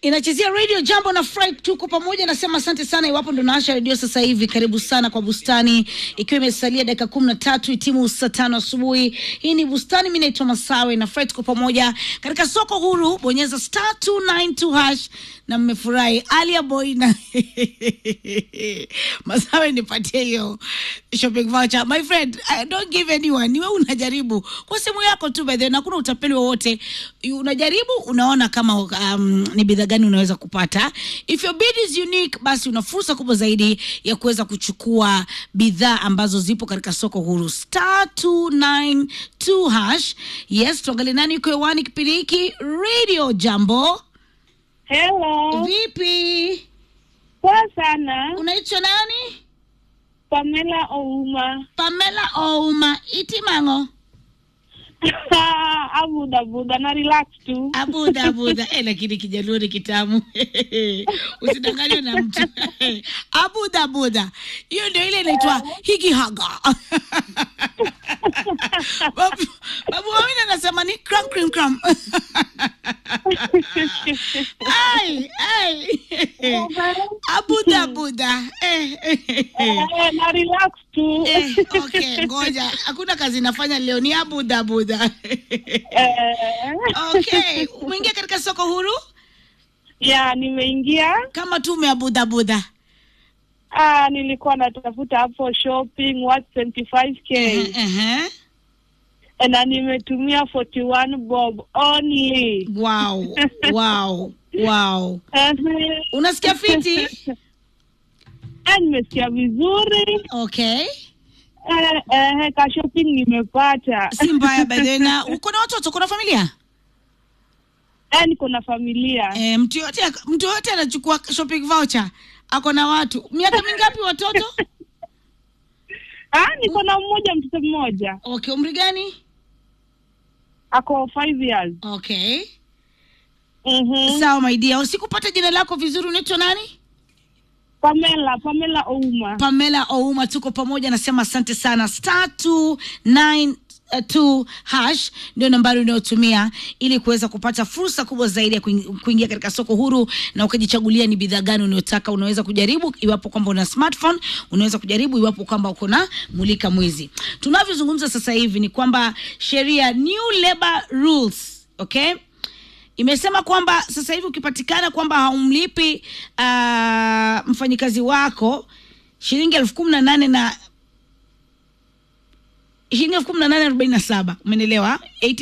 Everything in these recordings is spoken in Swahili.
inachezea radio jambo na Fry, tuko pamoja. Nasema asante sana. Iwapo ndo naasha redio sasa hivi, karibu sana kwa bustani, ikiwa imesalia dakika kumi na tatu itimu saa tano asubuhi. Hii ni bustani, mi naitwa Masawe na Fry, tuko pamoja katika soko huru. Bonyeza star 292 hash na mmefurahi. Alia boy na Masawe, nipatie hiyo shopping voucher my friend. I don't give anyone, ni wewe unajaribu kwa simu yako tu, by the way, na kuna utapeli wowote. Unajaribu, unaona kama um, ni bidhaa gani unaweza kupata. If your bid is unique, basi una fursa kubwa zaidi ya kuweza kuchukua bidhaa ambazo zipo katika soko huru star 292 hash. Yes, tuangalie nani yuko hewani kipindi hiki. Radio Jambo, Hello. vipi? Poa sana. Unaitwa nani? Pamela Ouma. Pamela Ouma Itimango. Abuda buda na relax tu. Abuda abuda, eh, lakini kijaluo ni kitamu. Usidanganywe na mtu. abuda abuda, hiyo ndio ile inaitwa higi haga. babu, babu Amina anasema ni cram cram cram. ai ai, abuda abuda. Eh, eh, eh. Eh, na relax tu. Eh, okay, ngoja, hakuna kazi nafanya leo, ni abuda abuda. Eh, okay, umeingia katika soko huru ya nimeingia. kama tu umeabuda buda. Ah, nilikuwa natafuta hapo shopping what 25k Ehe. na nimetumia 41 bob only. Wow, wow, wow. Eh, Unasikia fiti? eh, nimesikia vizuri. Okay. Eh, eh, ka shopping nimepata. Si mbaya by the way. Na uko na watoto, uko na familia? Eh, niko na familia. Eh, mtu yote mtu yote anachukua shopping voucher. Ako na watu. Miaka mingapi watoto? Ah, niko na mmoja mtoto mmoja Okay, umri gani? ako five years. Okay. Mhm. Sawa my dear. Usikupata jina lako vizuri unaitwa nani? Pamela, Pamela Ouma. Pamela Ouma, tuko pamoja, nasema asante sana. Star 292 hash ndio nambari unayotumia ili kuweza kupata fursa kubwa zaidi ya kuing- kuingia katika soko huru na ukajichagulia ni bidhaa gani unayotaka. Unaweza kujaribu iwapo kwamba una smartphone, unaweza kujaribu iwapo kwamba uko na mulika mwizi. Tunavyozungumza sasa hivi ni kwamba sheria new labor rules, okay imesema kwamba sasa hivi ukipatikana kwamba haumlipi uh, mfanyikazi wako shilingi elfu kumi na nane na shilingi elfu kumi na nane arobaini na saba umenielewa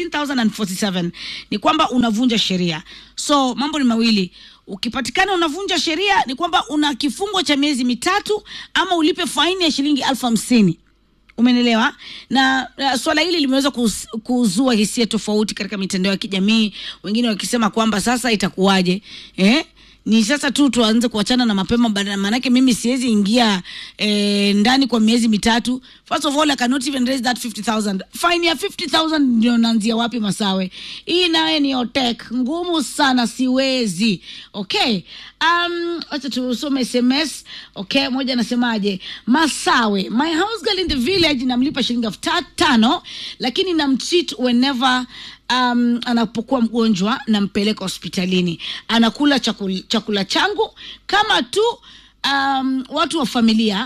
18047 ni kwamba unavunja sheria so mambo ni mawili ukipatikana unavunja sheria ni kwamba una kifungo cha miezi mitatu ama ulipe faini ya shilingi elfu hamsini umenelewa na uh, swala hili limeweza kuz- kuzua hisia tofauti katika mitandao ya kijamii wengine wakisema kwamba sasa itakuwaje eh? ni sasa tu tuanze kuachana na mapema bana- maanake mimi siwezi ingia eh, ndani kwa miezi mitatu first of all I cannot even raise that 50000 fine ya 50000 ndio naanzia wapi masawe hii naye ni otek ngumu sana siwezi okay um, wacha tusome sms okay moja anasemaje masawe my house girl in the village namlipa shilingi elfu ta- tano lakini namtreat whenever um, anapokuwa mgonjwa nampeleka hospitalini anakula chakula, chakula changu kama tu um, watu wa familia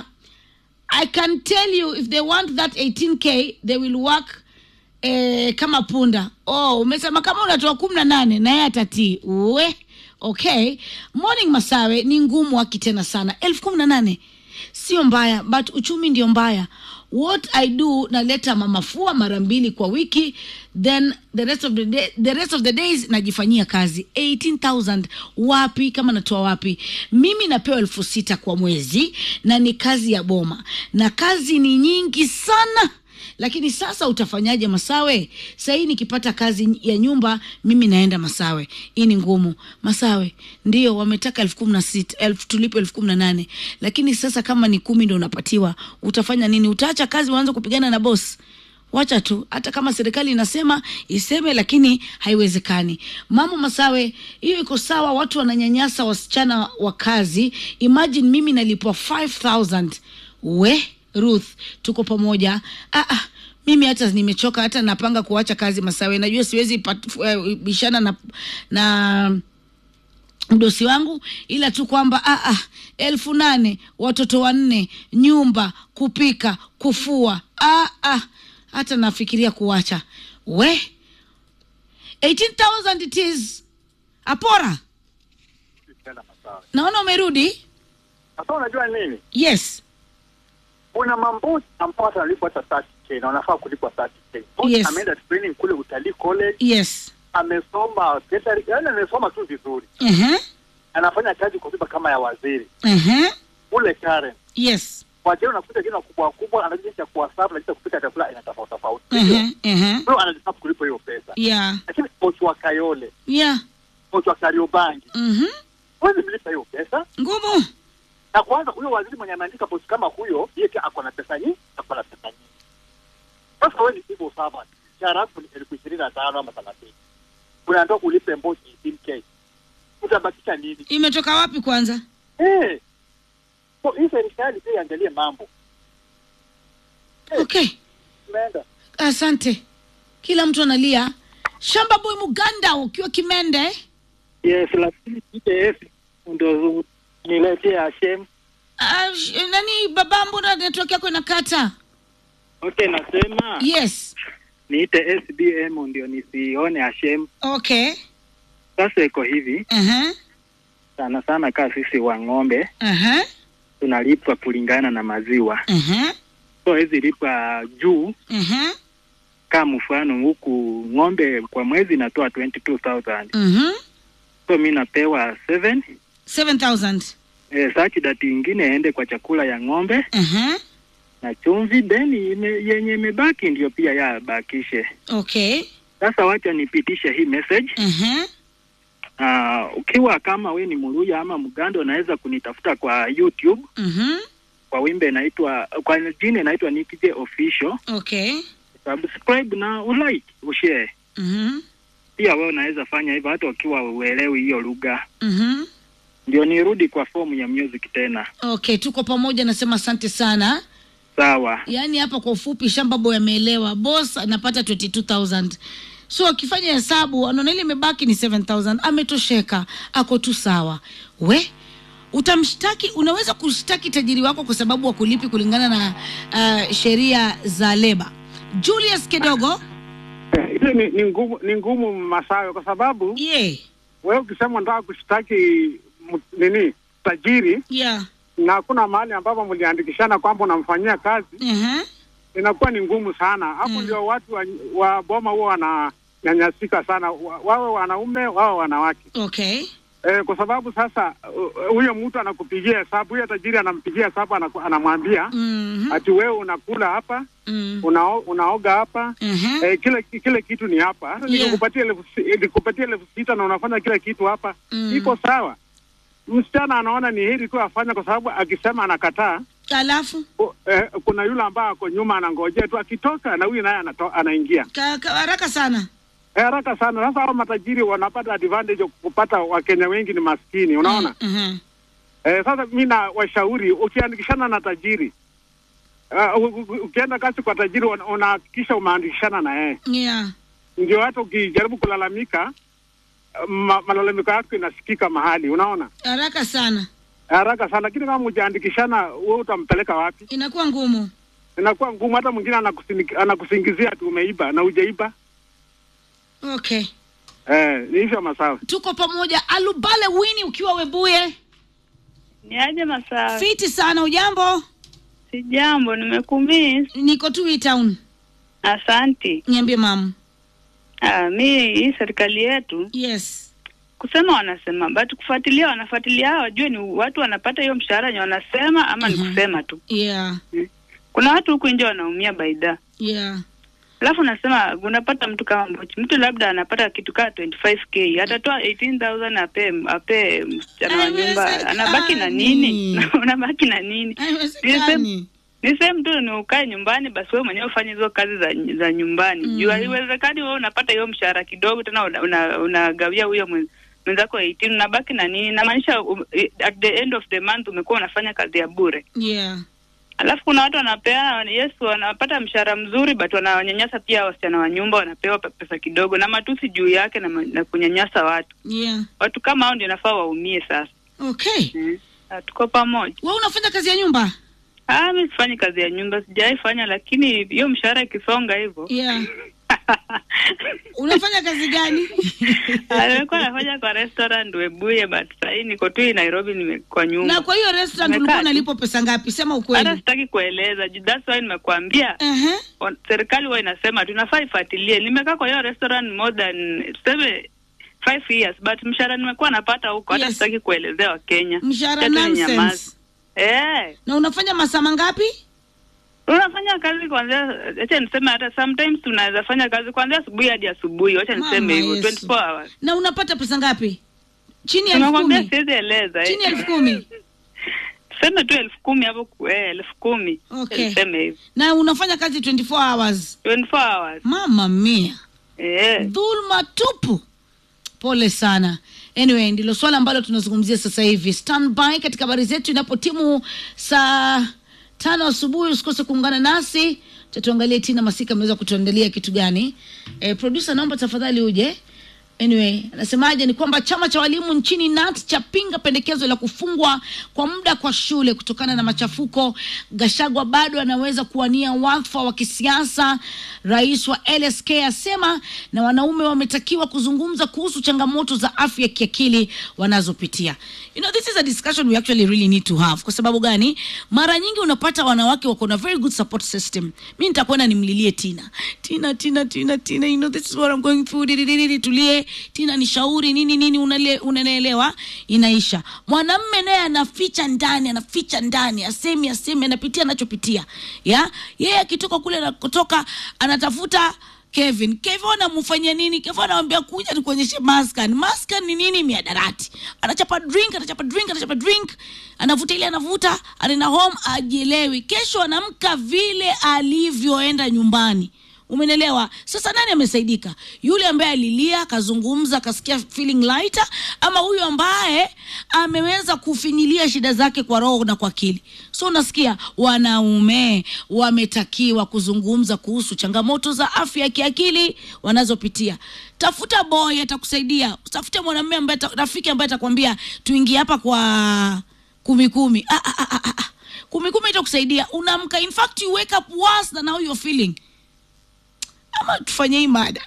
i can tell you if they want that 18k they will work eh, kama punda oh umesema kama unatoa kumi na nane naye atatii we okay morning masawe ni ngumu haki tena sana elfu kumi na nane sio mbaya but uchumi ndio mbaya what i do naleta mamafua mara mbili kwa wiki then the rest of the, day, the rest of the days najifanyia kazi 18000 wapi kama natoa wapi mimi napewa elfu sita kwa mwezi na ni kazi ya boma na kazi ni nyingi sana lakini sasa utafanyaje masawe sahii nikipata kazi ya nyumba mimi naenda masawe hii ni ngumu masawe ndio wametaka elfu kumi na sita elfu tulipe elfu kumi na nane lakini sasa kama ni kumi ndo unapatiwa utafanya nini utaacha kazi uanze kupigana na bosi wacha tu hata kama serikali inasema iseme lakini haiwezekani mama masawe hiyo iko sawa watu wananyanyasa wasichana wa kazi imagine mimi nalipwa 5000 we ruth tuko pamoja ah, ah, mimi hata nimechoka hata napanga kuacha kazi masawe najua siwezi pat- eh, bishana na na mdosi wangu ila tu kwamba ah, ah, elfu nane watoto wanne nyumba kupika kufua ah, ah, hata nafikiria kuwacha we 18000 it is apora tena masawa. naona umerudi Sasa unajua nini? yes Kuna mambosi ambao hata wanalipwa hata 30k na wanafaa kulipwa 30k. Bosi Yes. ameenda training kule utalii college, yes amesoma catering, yaani amesoma tu vizuri. uh-huh. Anafanya kazi kwa nyumba kama ya waziri. Uh-huh. Kule Karen. yes Wajao unakuta jina kubwa kubwa anajua jinsi ya kuwasafu na jinsi ya kupika chakula aina tofauti tofauti. uh-huh. Uh-huh. Kwa hiyo anajisafu kulipo hiyo pesa. yeah Lakini bosi wa Kayole, yeah bosi wa Kariobangi, Mhm. huwezi mlipa hiyo pesa. ngumu na kwanza huyo waziri mwenye ameandika posti kama huyo yeye pia ako na pesa nyingi ako na pesa nyingi sasa wewe ni civil servant mshahara wako ni elfu ishirini na tano ama thelathini unaambiwa ulipe mbosi 18k utabakisha nini imetoka wapi kwanza eh so hii serikali pia iangalie mambo okay umeenda asante kila mtu analia shamba boy muganda ukiwa kimende Yes, lakini TTF ndo niletee Hashem. uh, sh- nani baba mbona network yako inakata Okay, nasema yes niite SBM ndio nisione Hashem. okay Sasa iko hivi uh-huh. sana sana, kaa sisi wa ng'ombe Uh-huh. tunalipwa kulingana na maziwa, Uh-huh. so hizi lipwa juu. Uh-huh. Kama mfano huku ng'ombe kwa mwezi inatoa 22000 Uh-huh. so mi napewa 7 7000 eh, such that ingine ende kwa chakula ya ng'ombe uh-huh. na chumvi, then ime, yenye imebaki ndio pia yabakishe. okay Sasa wacha nipitishe hii message uh-huh. Uh, ukiwa kama we ni Mluya ama Mganda unaweza kunitafuta kwa YouTube Uh-huh. kwa wimbe inaitwa kwa jina inaitwa Nick J Official. okay Subscribe na ulike, ushare. uh-huh. Pia wewe unaweza fanya hivyo hata ukiwa uelewi hiyo lugha. Uh-huh. Ndio nirudi kwa fomu ya music tena. okay tuko pamoja nasema asante sana Sawa. yaani hapa kwa ufupi shamba boy ameelewa boss anapata 22000 so akifanya hesabu anaona ile imebaki ni 7000 ametosheka ako tu sawa we utamshtaki unaweza kushtaki tajiri wako kwa sababu wakulipi kulingana na uh, sheria za leba julius kidogo Ile ni, ni ngumu ni ngumu Masawe, kwa sababu ye wewe ukisema unataka kushtaki m- nini tajiri yeah. na hakuna mahali ambapo mliandikishana kwamba unamfanyia kazi, uh-huh. inakuwa ni ngumu sana hapo. Mm. Ndio watu wa, wa boma huwa wananyanyasika sana, wa- wawe wanaume wawe wanawake okay e, kwa sababu sasa uh, huyo mtu anakupigia hesabu, huyo tajiri anampigia hesabu, anaku- anamwambia mm-hmm. ati wewe unakula hapa mm. unao, unaoga hapa uh-huh. Eh, kile kile kitu ni hapa hata Yeah. nikupatia elfu si- eh, nikupatia elfu sita na unafanya kila kitu hapa Mm. iko sawa. Msichana anaona ni heri tu afanya, kwa sababu akisema anakataa alafu o- eh, kuna yule ambaye ako nyuma anangojea tu, akitoka na huyu naye anato- anaingia ka, ka, haraka sana Eh, haraka sana. Sasa hao matajiri wanapata advantage ya kupata Wakenya wengi ni maskini, unaona uh-huh. eh, sasa mi na washauri ukiandikishana na tajiri uh, u- u- ukienda kazi kwa tajiri una- unahakikisha umeandikishana na yeye yeah. ndio hata ukijaribu kulalamika ma, malalamiko yako inasikika mahali, unaona haraka sana haraka sana. Lakini kama hujaandikishana, wewe utampeleka wapi? inakuwa ngumu Inakuwa ngumu. Hata mwingine anakusini- anakusingizia ati umeiba na hujaiba. okay Eh, ni hivyo masawa. tuko pamoja alubale wini ukiwa webuye Ni aje Masawe? fiti sana ujambo Si jambo, nimekumiss. niko tu hii town Asanti. niambie mamu Ah, mi hii serikali yetu yes kusema wanasema, but kufuatilia wanafuatilia, hao wajue ni watu wanapata hiyo mshahara yenye wanasema ama Mhm. ni kusema tu. yeah Kuna watu huku nje wanaumia baida, yeah alafu nasema unapata mtu kama Mbochi, mtu labda anapata kitu kaa 25k atatoa 18000 ape ape msichana wa nyumba, Haiwezekani. anabaki na nini? unabaki na nini? haiwezekani ni sehemu tu ni ukae nyumbani basi wewe mwenyewe ufanye hizo kazi za za nyumbani Mm. juu haiwezekani wewe unapata hiyo mshahara kidogo tena unagawia una, unagawia huyo mwen- mwenzako 18 unabaki na nini namaanisha um, at the end of the month umekuwa unafanya kazi ya bure yeah Alafu kuna watu wanapeana, yes, wanapata mshahara mzuri but wanawanyanyasa pia wasichana wa nyumba, wanapewa pe- pesa kidogo na matusi juu yake na, ma- na kunyanyasa watu. yeah Watu kama hao ndio nafaa waumie sasa. okay Mm. Ah, Tuko pamoja. we unafanya kazi ya nyumba Ah, mi sifanyi kazi ya nyumba, sijawahi fanya, lakini hiyo mshahara ikisonga hivyo yeah unafanya kazi gani Ah, nilikuwa nafanya kwa restaurant Webuye, but sahii niko tu Nairobi, nime kwa nyumba. na kwa hiyo restaurant Nimekaa ulikuwa tu. unalipwa pesa ngapi sema Hata ukweli sitaki kueleza, ju- that's why nimekuambia uh-huh. on- serikali huwa inasema tunafaa ifuatilie. Nimekaa kwa hiyo restaurant more than tuseme five years but mshahara nimekuwa napata huko, hata Yes. sitaki kuelezea Wakenya. mshahara Acha tu ninyamaze. nonsense Eh, na unafanya masaa mangapi unafanya kazi kuanzia, acha niseme hata sometimes tunaweza fanya kazi kuanzia asubuhi hadi asubuhi, wacha Mama niseme hivyo Yesu. 24 hours. na unapata pesa ngapi chini ya elfu Tunakwambia kumi siwezi eleza eh. chini ya elfu kumi Tuseme tu elfu kumi hapo, ku- eh, elfu kumi Okay. Tuseme hivyo na unafanya kazi 24 hours 24 hours. mama mia Eh. dhulma tupu pole sana anyway ndilo swala ambalo tunazungumzia sasa hivi standby katika habari zetu inapotimu saa tano asubuhi usikose kuungana nasi tatuangalie tina masika ameweza kutuandalia kitu gani e, producer naomba tafadhali uje anyway anasemaje ni kwamba chama cha walimu nchini nat chapinga pendekezo la kufungwa kwa muda kwa shule kutokana na machafuko gashagwa bado anaweza kuwania wadhifa wa kisiasa rais wa lsk asema na wanaume wametakiwa kuzungumza kuhusu changamoto za afya ya kiakili wanazopitia you know, this is a discussion we actually really need to have kwa sababu gani mara nyingi unapata wanawake wako na very good support system mi nitakwenda nimlilie tina tina tina tina tina you know, this is what I'm going through didididi tulie tina nishauri nini nini unale- unanielewa inaisha mwanamme naye anaficha ndani anaficha ndani asemi asemi anapitia anachopitia ya yeye akitoka kule anakotoka anatafuta Kevin. Kevin anamfanyia nini? Kevin anamwambia kuja nikuonyeshe maskan. Maskan ni nini? Miadarati. Anachapa drink, anachapa drink, anachapa drink, anavuta ile anavuta, anaenda home ajielewi. Kesho anamka vile alivyoenda nyumbani. Umenelewa? Sasa nani amesaidika? Yule ambaye alilia akazungumza akasikia feeling lighter, ama huyu ambaye ameweza kufinyilia shida zake kwa roho na kwa akili? So unasikia wanaume wametakiwa kuzungumza kuhusu changamoto za afya ya kiakili wanazopitia. Tafuta boy atakusaidia, tafute mwanamume ambaye ata- rafiki ambaye atakwambia tuingie hapa kwa kumi kumi. Ah, ah, ah, ah, ah. Kumi kumi itakusaidia, unaamka. In fact you wake up worse than how you're feeling ama tufanye hii mada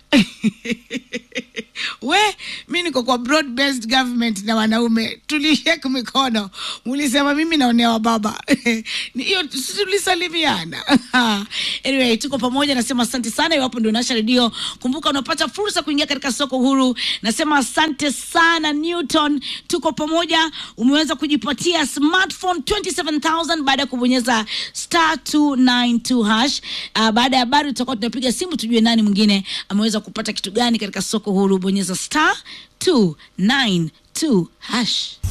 we mi niko kwa broad based government na wanaume tulishek mikono mulisema mimi naonewa baba Ni hiyo si tulisalimiana anyway tuko pamoja nasema asante sana iwapo ndio nasha redio kumbuka unapata fursa kuingia katika soko huru nasema asante sana newton tuko pamoja umeweza kujipatia smartphone 27000 baada ya kubonyeza star 292 hash uh, baada ya habari tutakuwa tunapiga simu tujue nani mwingine ameweza kupata kitu gani katika soko huru bonyeza star 292 hash